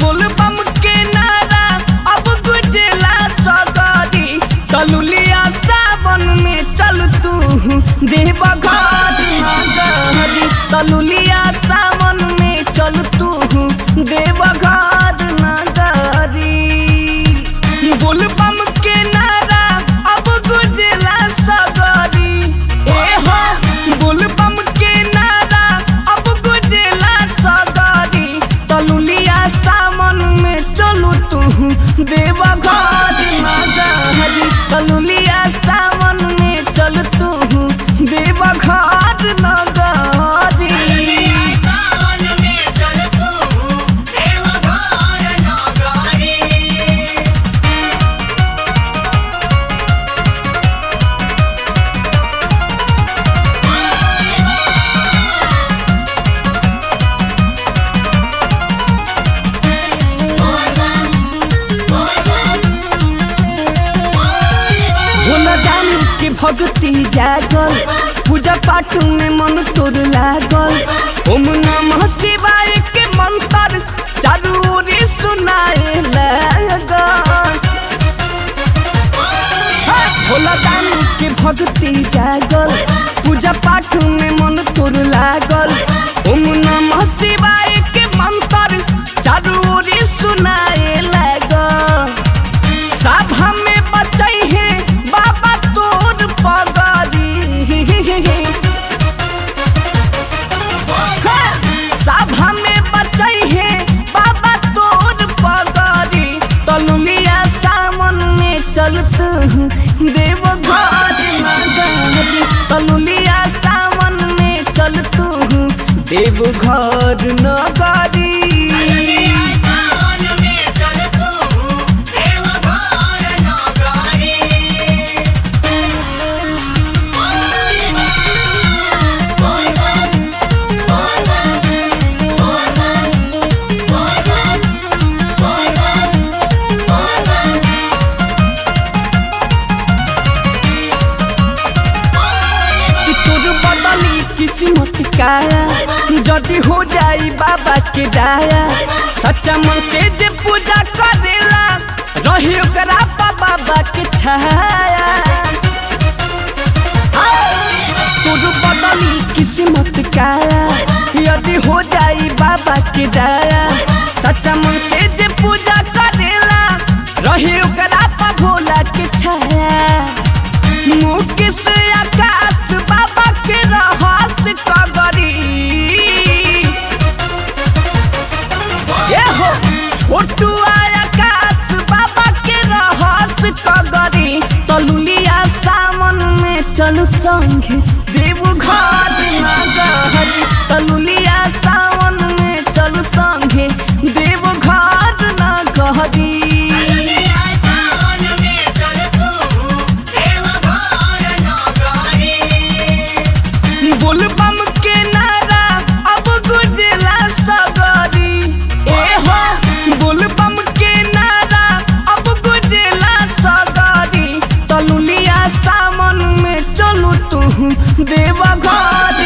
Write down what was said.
बोलबम के नारा अब गुजला सगरी तलुलिया सावन में चल तू देव घर नगरी तलुलिया सावन में चल तू देव घर नगरी बोलबम के नारा अब गुजला सगरी ए हो बोलबम के नारा अब गुजला सगरी तलुलिया सावन में चलू तू देव घर नगरी तलुलिया सावन में चल तू देव घर नगरी सावन में चल तू देवघर नगरी भोला दानी के भक्ति जागल पूजा पाठ में मन तोर लागल ओम नमः शिवाय के मंत्र चारू ओरी सुनाए लागल भोला दानी के भक्ति जागल पूजा पाठ में मन तोर लागल ओम नमः शिवाय के मंत्र चारू ओरी सुनाए लागल सभा में बचै है बाबा तोर पगरी हाँ, सभा में बचै है बाबा तोर पगरी तलुलिया सावन में चलत देव घर नगरी तलुलिया सावन में चलत देव घर नगरी सावन में चल तू देवघर नगरी कि तोर बदली किस्मत काया जदि हो जाई बाबा के दाया सच्चा मन से जे पूजा करेला रही ओकरा पा बाबा के छाया तोर बदली किस्मत काया यदि हो जाई बाबा के दाया सच्चा मन से जे पूजा करेला रही ओकरा पा भोला के छाया मुकेश आकाश बाबा के रहस कगरी ये हो छोटू आकाश बाबा के रहस कगरी तलुलिया सावन में चल संगे देव घर नगरी तलुलिया सावन में चल संगे देव घर नगरी सावन में चल तू देवघर नगरी बोलबम के नारा अब गुजला सगरी ए हो बोलबम के नारा अब गुजला सगरी तलुलिया सावन में चलू तू देव घर